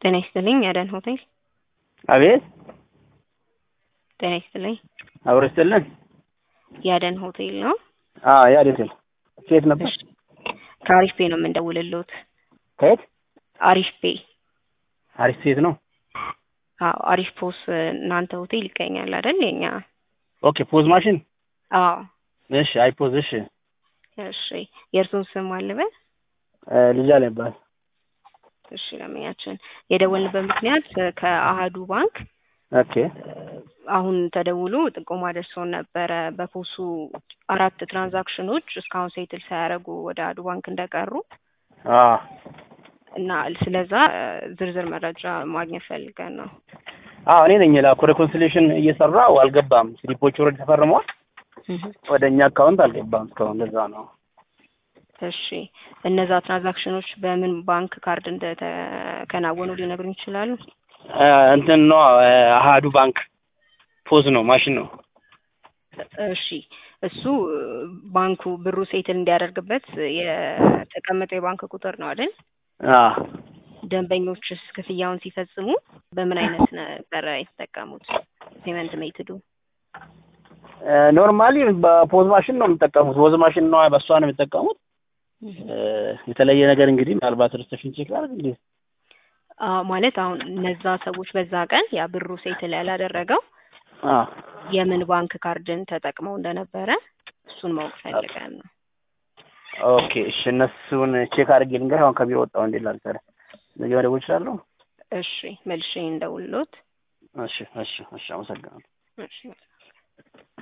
ጤና ይስጥልኝ የአደን ሆቴል። አቤት ጤና ይስጥልኝ አብሮ ይስጥልን። የአደን ሆቴል ነው። አዎ የአዴት ነው። ከየት ነበር? እሺ፣ ከአሪፍ ፔ ነው የምንደውልልዎት። ከየት? አሪፍ ፔ። አሪፍ ሴት ነው። አዎ አሪፍ ፖስ እናንተ ሆቴል ይገኛል አይደል? የኛ ኦኬ ፖዝ ማሽን። አዎ። እሺ አይ ፖዝ። እሺ እሺ የእርሱን ስም አልበል። ልጅ አለ ይባላል። እሺ ለምኛችን የደወልንበት ምክንያት ከአሃዱ ባንክ ኦኬ አሁን ተደውሎ ጥቆማ ደርሶን ነበረ። በፖሱ አራት ትራንዛክሽኖች እስካሁን ሴትል ሳያደርጉ ወደ አሃዱ ባንክ እንደቀሩ አዎ እና ስለዛ ዝርዝር መረጃ ማግኘት ፈልገን ነው። አዎ እኔ ነኝ ላኩ። ሬኮንሲሌሽን እየሰራው አልገባም። ስሊፖች ወረድ ተፈርመዋል። ወደ እኛ አካውንት አልገባም እስካሁን። ለዛ ነው። እሺ እነዛ ትራንዛክሽኖች በምን ባንክ ካርድ እንደተከናወኑ ሊነግሩኝ ይችላሉ? እንትን ነው አሃዱ ባንክ ፖዝ ነው ማሽን ነው። እሺ እሱ ባንኩ ብሩ ሴትል እንዲያደርግበት የተቀመጠው የባንክ ቁጥር ነው አይደል? አዎ ደንበኞችስ ክፍያውን ሲፈጽሙ በምን አይነት ነበረ የተጠቀሙት? ፔመንት ሜትዱ ኖርማሊ በፖዝ ማሽን ነው የምጠቀሙት። ፖዝ ማሽን ነው በእሷ ነው የሚጠቀሙት። የተለየ ነገር እንግዲህ ምናልባት ሪሴፕሽን ቼክ ላድርግ እንግዲህ ማለት አሁን እነዛ ሰዎች በዛ ቀን ያ ብሩ ሴትል ያላደረገው አዎ የምን ባንክ ካርድን ተጠቅመው እንደነበረ እሱን ማወቅ ፈልገን ነው። ኦኬ እሺ፣ እነሱን ቼክ አድርጌ ልንገር። አሁን ከቢሮ ወጣሁ። እንዴት ላድርግ? ነገ መደወል እችላለሁ? እሺ መልሼ እንደውልሎት። እሺ እሺ እሺ፣ አመሰግናለሁ። እሺ